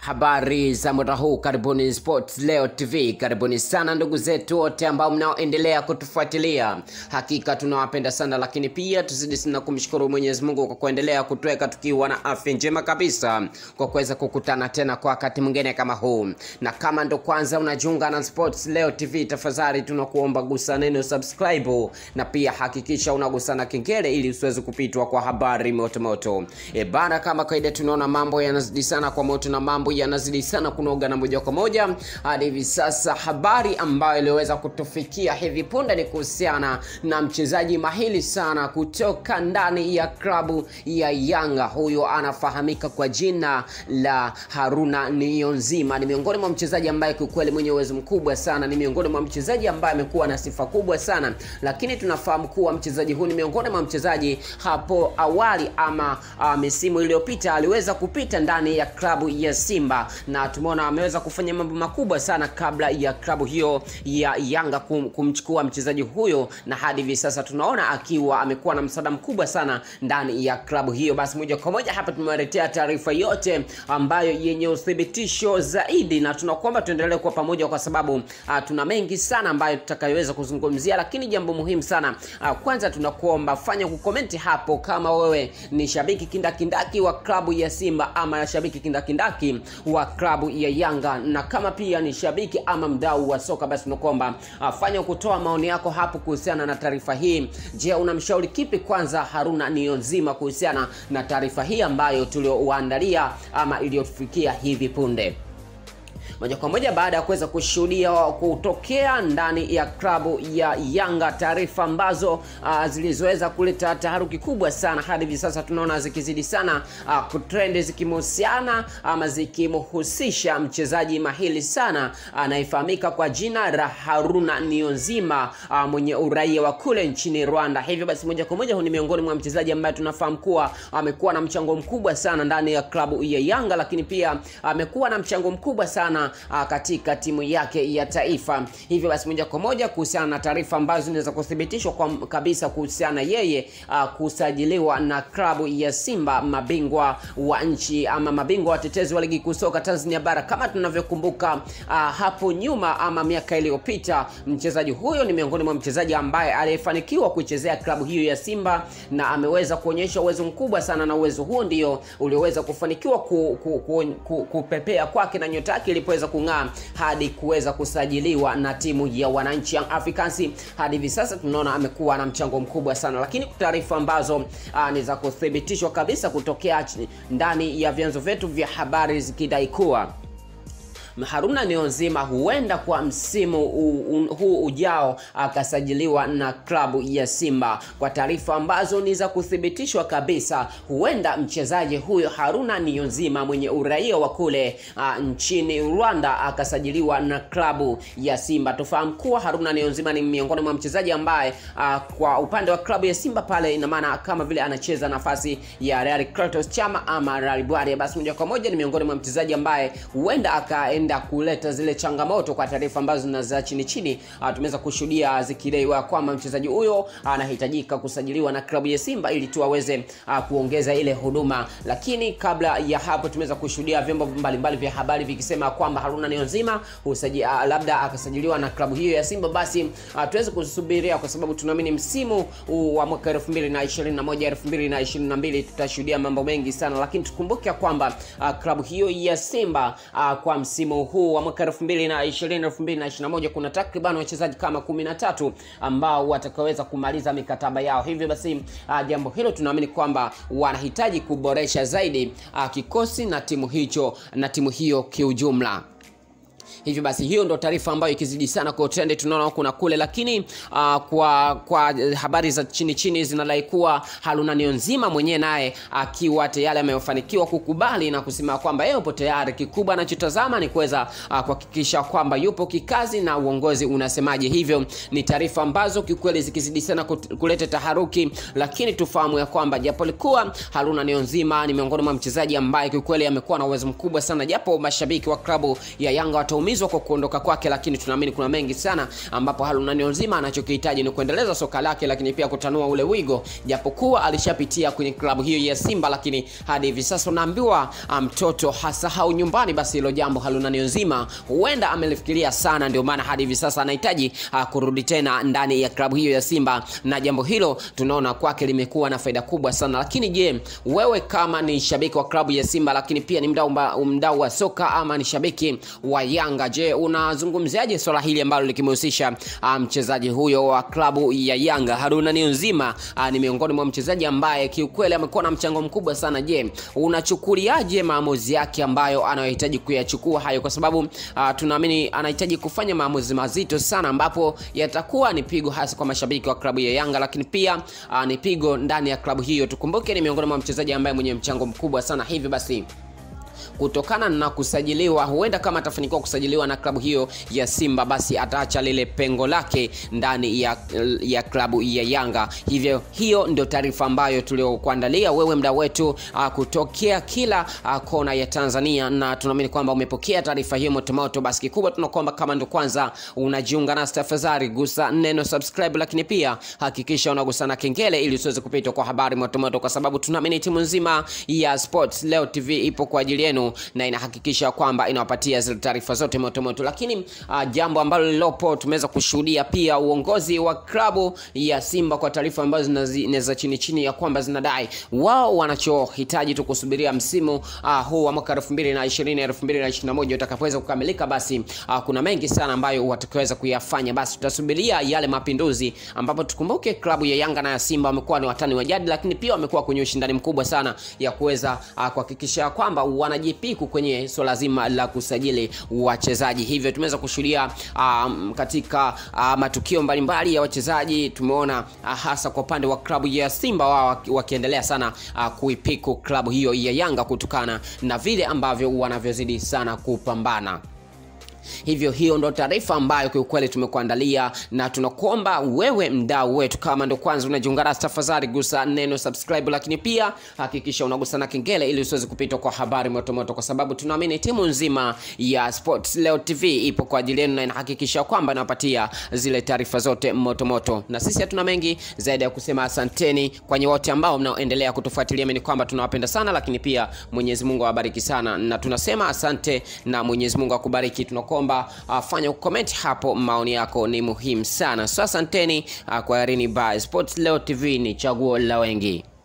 Habari za muda huu, karibuni Sports Leo TV. Karibuni sana ndugu zetu wote ambao mnaoendelea kutufuatilia, hakika tunawapenda sana, lakini pia tuzidi sana kumshukuru Mwenyezi Mungu kwa kuendelea kutuweka tukiwa na afya njema kabisa, kwa kuweza kukutana tena kwa wakati mwingine kama huu. Na kama ndo kwanza unajiunga na Sports Leo TV, tafadhali tunakuomba gusa neno subscribe, na pia hakikisha unagusa na kengele ili usiweze kupitwa kwa habari moto moto. E bana, kama kawaida tunaona mambo yanazidi sana kwa moto na mambo yanazidi sana kunoga na moja kwa moja hadi hivi sasa. Habari ambayo iliweza kutufikia hivi punde ni kuhusiana na mchezaji mahili sana kutoka ndani ya klabu ya Yanga. Huyo anafahamika kwa jina la Haruna Niyonzima. Ni miongoni mwa mchezaji ambaye kiukweli mwenye uwezo mkubwa sana, ni miongoni mwa mchezaji ambaye amekuwa na sifa kubwa sana, lakini tunafahamu kuwa mchezaji huyu ni miongoni mwa mchezaji hapo awali ama uh, misimu iliyopita aliweza kupita ndani ya klabu ya Simba na tumeona ameweza kufanya mambo makubwa sana kabla ya klabu hiyo ya Yanga kum, kumchukua mchezaji huyo, na hadi hivi sasa tunaona akiwa amekuwa na msaada mkubwa sana ndani ya klabu hiyo. Basi moja kwa moja hapa tumewaletea taarifa yote ambayo yenye uthibitisho zaidi, na tunakuomba tuendelee kuwa pamoja kwa sababu uh, tuna mengi sana ambayo tutakayoweza kuzungumzia, lakini jambo muhimu sana uh, kwanza tunakuomba fanya kukomenti hapo kama wewe ni shabiki kindakindaki wa klabu ya Simba ama shabiki kindakindaki wa klabu ya Yanga, na kama pia ni shabiki ama mdau wa soka, basi tunakuomba uh, fanya kutoa maoni yako hapo kuhusiana na taarifa hii. Je, unamshauri kipi kwanza Haruna Niyonzima kuhusiana na taarifa hii ambayo tuliowaandalia ama iliyotufikia hivi punde? moja kwa moja baada ya kuweza kushuhudia kutokea ndani ya klabu ya Yanga taarifa ambazo uh, zilizoweza kuleta taharuki kubwa sana hadi hivi sasa tunaona zikizidi sana uh, kutrend zikimhusiana ama zikimhusisha mchezaji mahili sana anayefahamika uh, kwa jina la Haruna Niyonzima uh, mwenye uraia wa kule nchini Rwanda. Hivyo basi moja kwa moja huyu ni miongoni mwa mchezaji ambaye tunafahamu kuwa amekuwa na mchango mkubwa sana ndani ya klabu ya Yanga, lakini pia amekuwa na mchango mkubwa sana uh, katika timu yake ya taifa. Hivyo basi moja kwa moja kuhusiana na taarifa ambazo zinaweza kuthibitishwa kwa kabisa kuhusiana yeye uh, kusajiliwa na klabu ya Simba, mabingwa wa nchi ama mabingwa watetezi wa ligi kuu soka Tanzania bara. Kama tunavyokumbuka uh, hapo nyuma ama miaka iliyopita, mchezaji huyo ni miongoni mwa mchezaji ambaye aliyefanikiwa kuichezea klabu hiyo ya Simba na ameweza kuonyesha uwezo mkubwa sana, na uwezo huo ndio ulioweza kufanikiwa ku, ku, ku, ku, kupepea kwake na nyota yake ilipoweza kung'aa hadi kuweza kusajiliwa na timu ya wananchi Young Africans. Hadi hivi sasa tunaona amekuwa na mchango mkubwa sana, lakini taarifa ambazo ni za kuthibitishwa kabisa kutokea ndani ya vyanzo vyetu vya habari zikidai kuwa Haruna Niyonzima huenda kwa msimu huu ujao akasajiliwa na klabu ya Simba. Kwa taarifa ambazo ni za kuthibitishwa kabisa, huenda mchezaji huyo Haruna Niyonzima mwenye uraia wa kule uh, nchini Rwanda akasajiliwa na klabu ya Simba. Tufahamu kuwa Haruna Niyonzima ni miongoni mwa mchezaji ambaye uh, kwa upande wa klabu ya Simba pale, ina maana kama vile anacheza nafasi ya Real Kratos Chama ama Real Bware, basi moja kwa moja ni miongoni mwa mchezaji ambaye huenda aka kuleta zile changamoto kwa taarifa ambazo na za chini chini, uh, tumeweza kushuhudia zikidaiwa kwamba mchezaji huyo anahitajika uh, kusajiliwa na klabu ya Simba ili tu aweze uh, kuongeza ile huduma. Lakini kabla ya hapo tumeweza kushuhudia vyombo mbalimbali vya habari vikisema kwamba Haruna Niyonzima usaji, uh, labda akasajiliwa na klabu hiyo ya Simba. Basi uh, tuweze kusubiria kwa sababu tunaamini msimu uh, wa mwaka 2021 2022 tutashuhudia mambo mengi sana, lakini tukumbuke kwamba uh, klabu hiyo ya Simba uh, kwa msimu huu wa mwaka 2020 2021 kuna takriban wachezaji kama 13 ambao watakaweza kumaliza mikataba yao. Hivyo basi uh, jambo hilo tunaamini kwamba wanahitaji kuboresha zaidi uh, kikosi na timu hicho na timu hiyo kiujumla. Hivyo basi hiyo ndo taarifa ambayo ikizidi sana kwa trend tunaona kuna kule, lakini uh, kwa kwa habari za chini chini zinadai kuwa Haruna Niyonzima mwenyewe naye akiwa tayari amefanikiwa kukubali na kusema kwamba yeye yupo tayari. Kikubwa anachotazama ni kuweza uh, kuhakikisha kwamba yupo kikazi na uongozi unasemaje. Hivyo ni taarifa ambazo kiukweli zikizidi sana kuleta taharuki, lakini tufahamu ya kwamba japo likuwa Haruna Niyonzima ni miongoni mwa mchezaji ambaye kiukweli amekuwa na uwezo mkubwa sana, japo mashabiki wa klabu ya Yanga watu ataumizwa kwa kuondoka kwake, lakini tunaamini kuna mengi sana ambapo Haruna Niyonzima anachokihitaji ni kuendeleza soka lake, lakini pia kutanua ule wigo, japokuwa alishapitia kwenye klabu hiyo ya Simba, lakini hadi hivi sasa unaambiwa mtoto um, hasahau nyumbani. Basi hilo jambo Haruna Niyonzima huenda amelifikiria sana, ndio maana hadi hivi sasa anahitaji uh, kurudi tena ndani ya klabu hiyo ya Simba, na jambo hilo tunaona kwake limekuwa na faida kubwa sana. Lakini je, wewe kama ni shabiki wa klabu ya Simba, lakini pia ni mdau mdau wa soka ama ni shabiki wa Yanga, je, unazungumziaje swala hili ambalo likimhusisha mchezaji um, huyo wa klabu ya Yanga Haruna Niyonzima? Uh, ni miongoni mwa mchezaji ambaye kiukweli amekuwa na mchango mkubwa sana. Je, unachukuliaje maamuzi yake ambayo anayohitaji kuyachukua hayo, kwa sababu uh, tunaamini anahitaji kufanya maamuzi mazito sana, ambapo yatakuwa ni pigo hasa kwa mashabiki wa klabu ya Yanga, lakini pia uh, ni pigo ndani ya klabu hiyo. Tukumbuke ni miongoni mwa mchezaji ambaye mwenye mchango mkubwa sana, hivi basi kutokana na kusajiliwa, huenda kama atafanikiwa kusajiliwa na klabu hiyo ya Simba, basi ataacha lile pengo lake ndani ya, ya klabu ya Yanga. Hivyo hiyo ndio taarifa ambayo tuliokuandalia wewe mda wetu uh, kutokea kila uh, kona ya Tanzania, na tunaamini kwamba umepokea taarifa hiyo motomoto. Basi kikubwa tunakuomba kama ndo kwanza unajiunga nasi, tafadhali gusa neno subscribe, lakini pia hakikisha unagusa na kengele ili usiweze kupitwa kwa habari motomoto, kwa sababu tunaamini timu nzima ya Sports Leo TV ipo kwa ajili yenu na inahakikisha kwamba inawapatia zile taarifa zote motomoto. Lakini uh, jambo ambalo lilopo tumeweza kushuhudia pia uongozi wa klabu ya Simba kwa taarifa ambazo zinaweza chini chini ya kwamba zinadai wao wanachohitaji tu kusubiria msimu uh, huu wa mwaka 2020 2021 utakapoweza kukamilika, basi uh, kuna mengi sana ambayo watakaweza kuyafanya. Basi tutasubiria yale mapinduzi, ambapo tukumbuke klabu ya Yanga na ya Simba wamekuwa ni watani wa jadi, lakini pia wamekuwa kwenye ushindani mkubwa sana ya kuweza uh, kuhakikisha kwamba wanaji piku kwenye swala so zima la kusajili wachezaji. Hivyo tumeweza kushuhudia um, katika uh, matukio mbalimbali ya wachezaji. Tumeona uh, hasa kwa upande wa klabu ya Simba wao wakiendelea sana uh, kuipiku klabu hiyo ya Yanga kutokana na vile ambavyo wanavyozidi sana kupambana. Hivyo hiyo ndo taarifa ambayo kiukweli tumekuandalia, na tunakuomba wewe mdau wetu, kama ndo kwanza unajiunga nasi, tafadhali gusa neno subscribe, lakini pia hakikisha unagusa na kengele ili usiweze kupitwa kwa habari motomoto, kwa sababu tunaamini timu nzima ya Sports Leo TV ipo kwa ajili yenu na inahakikisha kwamba inawapatia zile taarifa zote motomoto, na sisi hatuna mengi zaidi ya kusema asanteni kwenye wote ambao mnaoendelea kutufuatilia. Mimi kwamba tunawapenda sana, lakini pia Mwenyezi Mungu awabariki sana, na tunasema asante na Mwenyezi Mungu akubariki. Tunakuomba uh, fanya ukomenti hapo, maoni yako ni muhimu sana. So asanteni uh, kwa Irini by Sports Leo TV, ni chaguo la wengi.